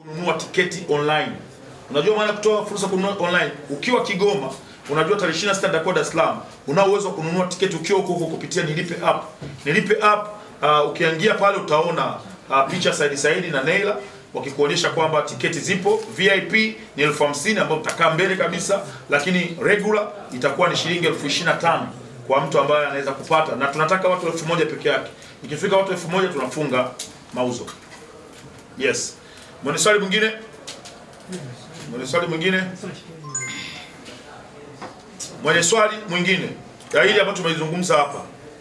kununua tiketi online. Unajua maana ya kutoa fursa kununua online? Ukiwa Kigoma, unajua tarehe 26 nitakuwa Dar es Salaam, una uwezo wa kununua tiketi ukiwa huko huko kupitia Nilipe app. Nilipe app uh, ukiingia pale utaona uh, picha Saidi Saidi na Neila wakikuonyesha kwamba tiketi zipo. VIP ni elfu hamsini ambayo utakaa mbele kabisa, lakini regular itakuwa ni shilingi elfu ishirini na tano kwa mtu ambaye anaweza kupata, na tunataka watu elfu moja peke yake. Ikifika watu elfu moja tunafunga mauzo. Yes. Mwenye swali mwingine? Mwenye swali mwingine? Mwenye swali mwingine ya hili ambacho tumeizungumza hapa.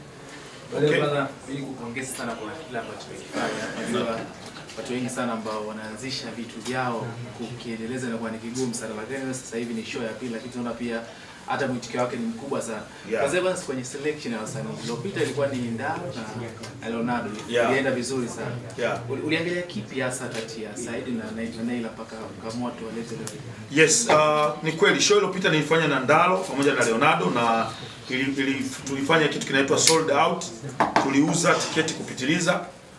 Okay. Okay. Kwanza ili kupongeza sana kwa kile ambacho tumekifanya. Najua watu wengi sana ambao wanaanzisha vitu vyao kukiendeleza inakuwa ni kigumu sana, lakini sasa hivi ni show ya pili, lakini tunaona pia hata mwitikio wake ni mkubwa sana. Yeah. Kwanza basi kwenye selection ya wasanii iliyopita ilikuwa ni Ndaro na Leonardo, Yeah. ilienda vizuri sana. Yeah. Uli- Uliangalia kipi hasa kati ya Saidi na Naila na Naila mpaka ukaamua tuwalete leo? Yes, uh, ni kweli show iliyopita nilifanya na Ndalo pamoja na Leonardo na ili, ili, tulifanya kitu kinaitwa sold out. Tuliuza tiketi kupitiliza.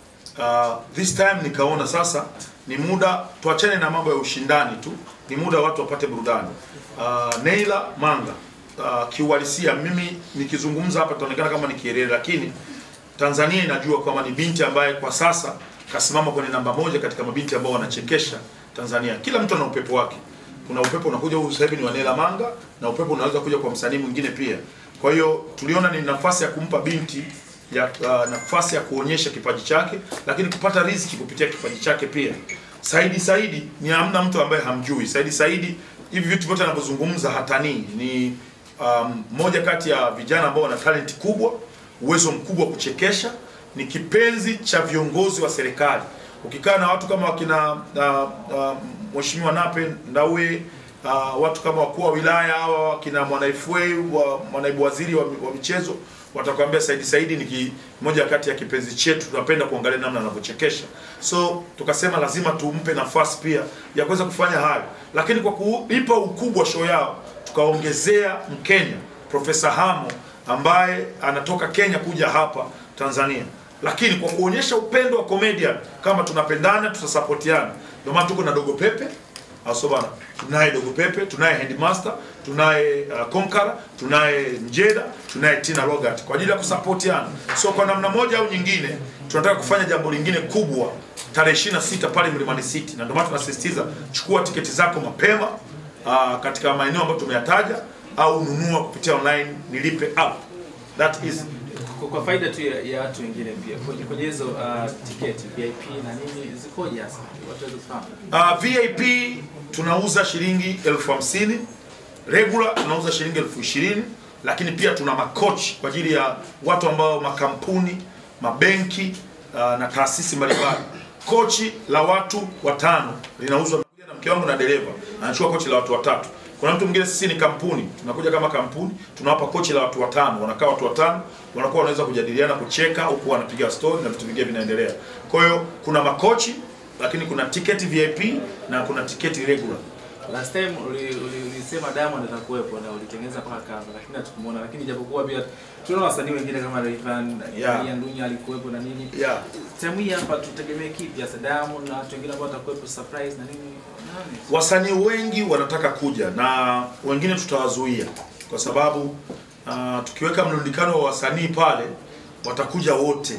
Uh, this time nikaona sasa ni muda tuachane na mambo ya ushindani tu, ni muda watu wapate burudani. Uh, Neila Manga uh, kiuhalisia mimi nikizungumza hapa itaonekana kama ni kielele, lakini Tanzania inajua kwamba ni binti ambaye kwa sasa kasimama kwenye namba moja katika mabinti ambao wanachekesha Tanzania. Kila mtu ana upepo wake. Kuna upepo unakuja huu sasa hivi ni wa Neila Manga na upepo unaweza kuja kwa msanii mwingine pia. Kwa hiyo tuliona ni nafasi ya kumpa binti ya uh, nafasi ya kuonyesha kipaji chake, lakini kupata riziki kupitia kipaji chake pia. Saidi Saidi ni hamna mtu ambaye hamjui. Saidi Saidi hivi vitu vyote anavyozungumza hatanii. Ni um, moja kati ya vijana ambao wana talent kubwa, uwezo mkubwa wa kuchekesha, ni kipenzi cha viongozi wa serikali. Ukikaa na watu kama wakina uh, uh, Mheshimiwa Nape Nnauye uh, watu kama wakuu wa wilaya hawa wakina Mwanaifwe wa manaibu waziri wa, wa michezo watakwambia Saidi Saidi ni ki- moja kati ya kipenzi chetu, tunapenda kuangalia namna anavyochekesha. So tukasema lazima tumpe nafasi pia ya kuweza kufanya hayo, lakini kwa kuipa ukubwa show yao tukaongezea Mkenya Profesa Hamo ambaye anatoka Kenya kuja hapa Tanzania, lakini kwa kuonyesha upendo wa comedian kama tunapendana, tutasapotiana. Ndio maana tuko na Dogo Pepe Aso bana, tunaye Dogo Pepe, tunaye Headmaster, tunaye uh, Konkara, tunaye Mjeda, tunaye Tina Logat kwa ajili ya kusapotiana. So kwa namna moja au nyingine tunataka kufanya jambo lingine kubwa tarehe 26 pale Mlimani City, na ndio maana tunasisitiza chukua tiketi zako mapema uh, katika maeneo ambayo tumeyataja au nunua kupitia online, nilipe app. That is Kwa, kwa faida tu ya, ya watu wengine pia kwenye kwenye hizo uh, tiketi VIP na nini zikoje hasa watu waweze kufahamu? Uh, VIP tunauza shilingi elfu hamsini regular tunauza shilingi elfu ishirini lakini pia tuna makochi kwa ajili ya watu ambao makampuni mabenki uh, na taasisi mbalimbali kochi la watu watano linauzwa Nimekuja na mke wangu na dereva anachukua kochi la watu watatu kuna mtu mwingine sisi ni kampuni tunakuja kama kampuni tunawapa kochi la watu watano wanakaa watu watano wanakuwa wanaweza kujadiliana kucheka huku wanapiga story na vitu vingine vinaendelea kwa hiyo kuna makochi lakini kuna tiketi VIP na kuna tiketi regular. Last time uli- uli- ulisema Diamond atakuwepo na ulitengeneza mpaka cover lakini hatukumuona, lakini japokuwa pia tunaona wasanii wengine kama Rayvanny, Yeah. Ian Dunya alikuwepo na nini. Yeah. Time hii hapa tutegemee kipi hasa Diamond na watu wengine ambao watakuwepo surprise na nini? Nani? Wasanii wengi wanataka kuja na wengine tutawazuia kwa sababu uh, tukiweka mlundikano wa wasanii pale watakuja wote.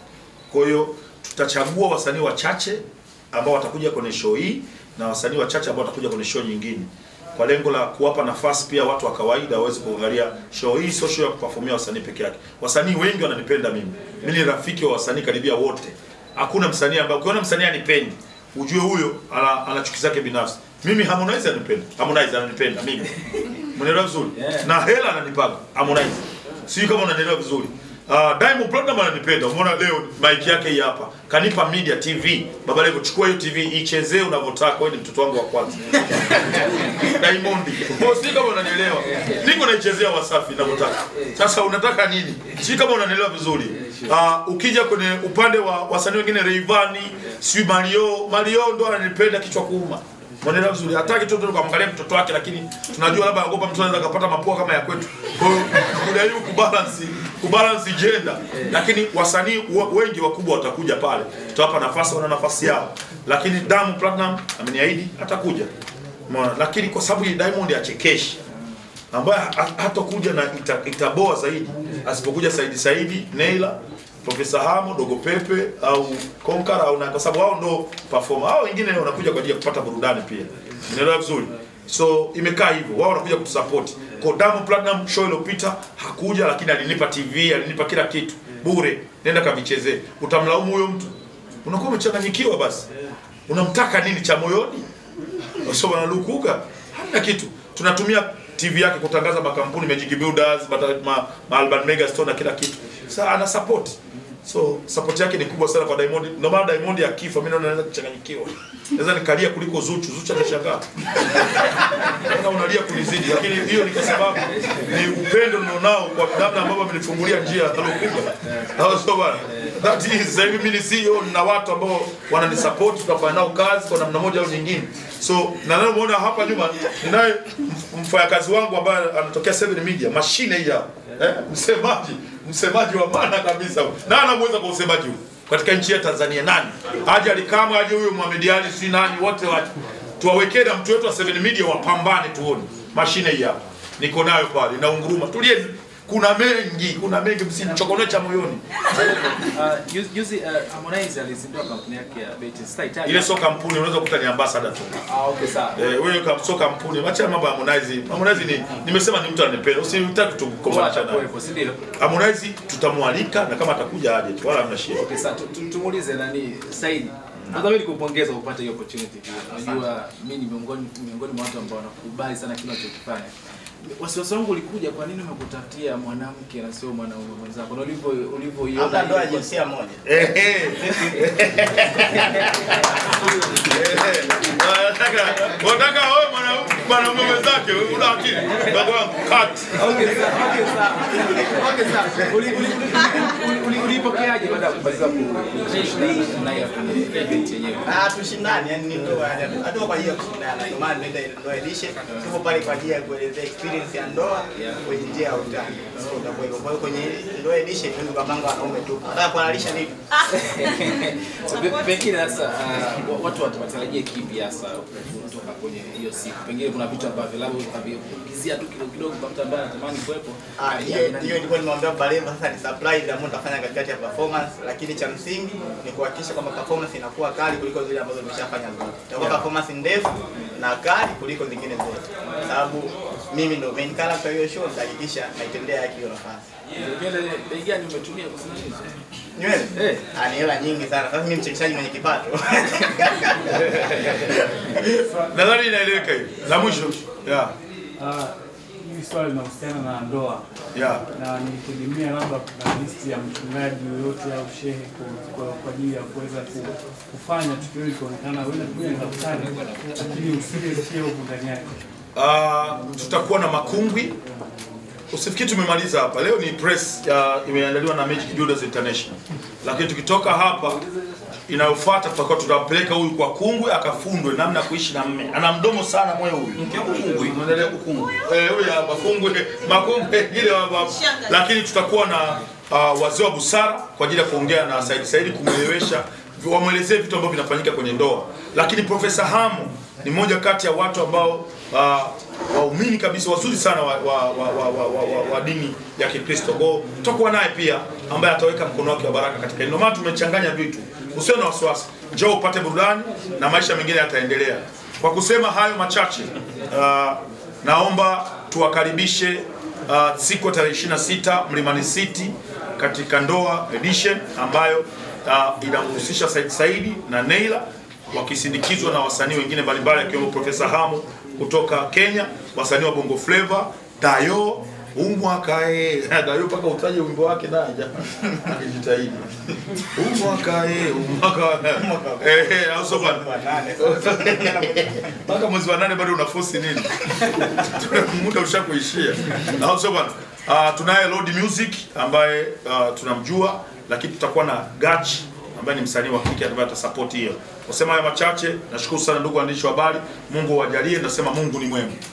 Kwa hiyo tutachagua wasanii wachache ambao watakuja kwenye show hii na wasanii wachache ambao watakuja kwenye show nyingine kwa lengo la kuwapa nafasi pia watu wa kawaida waweze kuangalia show hii. Sio show ya kuperformia wasanii peke yake. Wasanii wengi wananipenda mimi, mimi ni rafiki wa wasanii karibia wote. Hakuna msanii ambaye ukiona msanii anipendi ujue huyo ana, ana chuki zake binafsi. Mimi Harmonize ananipenda, Harmonize ananipenda mimi, mnaelewa vizuri Yeah. na hela ananipaga Harmonize, sijui kama unanielewa vizuri. Uh, Diamond Platinum ananipenda. Umeona leo mic yake hii hapa. Kanipa media TV. Baba Levo chukua hiyo TV ichezee unavyotaka. Wewe ni mtoto wangu wa kwanza. Diamond. Kwa sijui kama unanielewa. Niko naichezea Wasafi ninavyotaka. Sasa unataka nini? Sijui kama unanielewa vizuri. Uh, ukija kwenye upande wa wasanii wengine Rayvanny, si Mario, Mario ndo ananipenda kichwa kuuma. Mwenelewa vizuri. Hataki tu tukamwangalia mtoto wake lakini tunajua labda anaogopa mtu anaweza kupata mapua kama ya kwetu. Kwa hiyo kujaribu kubalance kubalance gender, lakini wasanii wa- wengi wakubwa watakuja pale, tutawapa nafasi, wana nafasi yao, lakini Diamond Platinum ameniahidi atakuja, umeona. Lakini kwa sababu hii Diamond achekeshi ambaye ha- hatakuja na ita, itaboa zaidi asipokuja Saidi Saidi, Neila, Profesa Hamo, Dogo Pepe au Konkara au na, kwa sababu hao ndo performer. Hao wengine wanakuja kwa ajili ya kupata burudani pia, unaelewa vizuri. So imekaa hivyo, wao wanakuja kutusupport. Kwa Diamond Platinum show iliyopita hakuja, lakini alinipa TV, alinipa kila kitu bure, nenda kavichezee. Utamlaumu huyo mtu? Unakuwa umechanganyikiwa basi, unamtaka nini cha moyoni? sio wanalukuka hamna kitu tunatumia tv yake kutangaza makampuni Magic Builders bata, ma, ma Urban Mega Store na kila kitu sasa ana support so support yake ni kubwa sana kwa Diamond ndio maana Diamond akifa mimi naona naweza kuchanganyikiwa naweza nikalia kuliko Zuchu Zuchu anashangaa naona unalia kunizidi lakini hiyo ni kwa sababu ni upendo nilionao kwa namna ambavyo amenifungulia njia alokuja au sio bwana that is sasa hivi mimi ni CEO na watu ambao wananisupport tunafanya nao kazi kwa namna moja au nyingine so na leo umeona hapa nyuma ninaye mf- mfanyakazi wangu ambaye anatokea Seven Media mashine hii hapa eh, msemaji msemaji wa maana kabisa na anamweza kwa usemaji huu katika nchi ya Tanzania nani aje alikamwe aje huyo Mohamed Ali si nani wote waje tuwawekee na mtu wetu wa Seven Media wapambane tuone mashine hii hapa niko nayo pale na unguruma tulieni kuna mengi kuna mengi msinichokonoe cha moyoni Uh, juzi- juzi uh, Harmonize alizindua kampuni yake ya betting sitahitaji ile sio kampuni unaweza kukuta ni ambassador tu ah, okay sawa Eh, wewe kama sio kampuni, acha mambo ya Harmonize. Harmonize ni nimesema ni mtu ananipenda. Usitaki tu Kwa kukomanisha naye. atakuwepo si ndio Harmonize tutamwalika na kama atakuja aje tu wala hamna shida. Okay, sasa tu- tu- tumuulize nani Saidi. Kwanza mimi nikupongeza kwa kupata hiyo opportunity pia. Unajua mimi ni miongoni miongoni mwa watu ambao wanakubali sana kile unachokifanya. Wasiwasi wangu ulikuja, kwa nini umekutafutia mwanamke na sio mwanaume mwenzako? Na ulivyo ulivyoiona Labda ndoa ya ilikuwa- jinsia moja. Eh eh. Nataka nataka wewe mwanaume mwanaume mwenzake wewe una akili. Baba wangu cut. Okay, sawa, okay, sawa. Okay, sawa. Uli- uli- uli- uli- Ulipokeaje baada ya kubarikiwa kushiriki na hiyo kwenye event yenyewe? Ah, tushindani, yani ni ndoa, yani hatuko kwa ajili ya kushindana. Ndio maana tunaita ile ndoa edition. Tuko pale kwa ajili ya kuelezea experience ya ndoa kwenye njia ya utani. So utakuwa hivyo. Kwa hiyo kwenye ndoa edition ndio kapanga wanaume tu. Nataka kuhalalisha nini? So, pe- pengine sasa uh, wa- watu wat- watarajie kipi hasa kutoka kwenye hiyo siku? Pengine kuna vitu ambavyo labda utakavizia tu kidogo kidogo kwa mtu ambaye anatamani kuwepo. Ah, hiyo hiyo ilikuwa nimwambia Baleva sasa ni surprise ambayo nitafanya katikati ya performance, lakini cha msingi ni kuhakikisha kwamba performance inakuwa kali kuliko zile ambazo nimeshafanya zote. Itakuwa performance ndefu na kali kuliko zingine zote. Kwa sababu mimi ndo main character hiyo show, nitahakikisha naitendea haki hiyo nafasi. Nywele bei gani umetumia kusimamisha? Nywele? Eh. Ah, ni hela nyingi sana. Sasa mimi mchekeshaji mwenye kipato. Nadhani inaeleweka hiyo. La mwisho. Yeah. Ah, hili swali linahusiana na ndoa Yeah. na nilitegemea labda kuna listi ya mchungaji yoyote au shehe kwa- kwa kwa ajili ya kuweza ku- kufanya tukio hili kuonekana wewe unakuja ni daktari lakini usije sio huko ndani yake. Ah, tutakuwa na makungwi usifikiri tumemaliza hapa leo ni press ya imeandaliwa na Magic Builders International lakini tukitoka hapa inayofuata tutakuwa tutampeleka huyu kwa kungwi akafundwe namna ya kuishi na mme ana mdomo sana moyo huyu kungwi unaendelea kukungwi eh huyu hapa kungwi makungwi ile wa- wa- lakini tutakuwa na uh, wazee wa busara kwa ajili ya kuongea na Said Said kumwelewesha wamwelezee vitu ambavyo vinafanyika kwenye ndoa lakini Profesa Hamu ni mmoja kati ya watu ambao uh, waumini kabisa wazuri sana wa, wa, wa, wa, wa, wa, wa, wa dini ya Kikristo. Kwa hiyo tutakuwa naye pia ambaye ataweka mkono wake wa baraka katika hilo. Ndio maana tumechanganya vitu, usiwe na wasiwasi, njoo upate burudani na maisha mengine yataendelea. Kwa kusema hayo machache, uh, naomba tuwakaribishe uh, siku ya tarehe 26 Mlimani City katika ndoa edition ambayo uh, inamhusisha Said Saidi na Neila wakisindikizwa na wasanii wengine mbalimbali akiwemo Profesa Hamu kutoka Kenya, wasanii wa Bongo Flava, Dayo umwakae Dayo mpaka utaje wimbo wake naye jamaa akijitahidi umwakae umwaka eh eh, au sio bwana? mpaka mwezi wa nane bado unafosi nini? muda ushakuishia, au sio bwana? Uh, tunaye Lord Music ambaye uh, tunamjua, lakini tutakuwa na Gachi ambaye ni msanii wa kike ambaye atasupport hiyo. Kusema haya machache, nashukuru sana ndugu waandishi wa habari. Mungu awajalie, nasema Mungu ni mwema.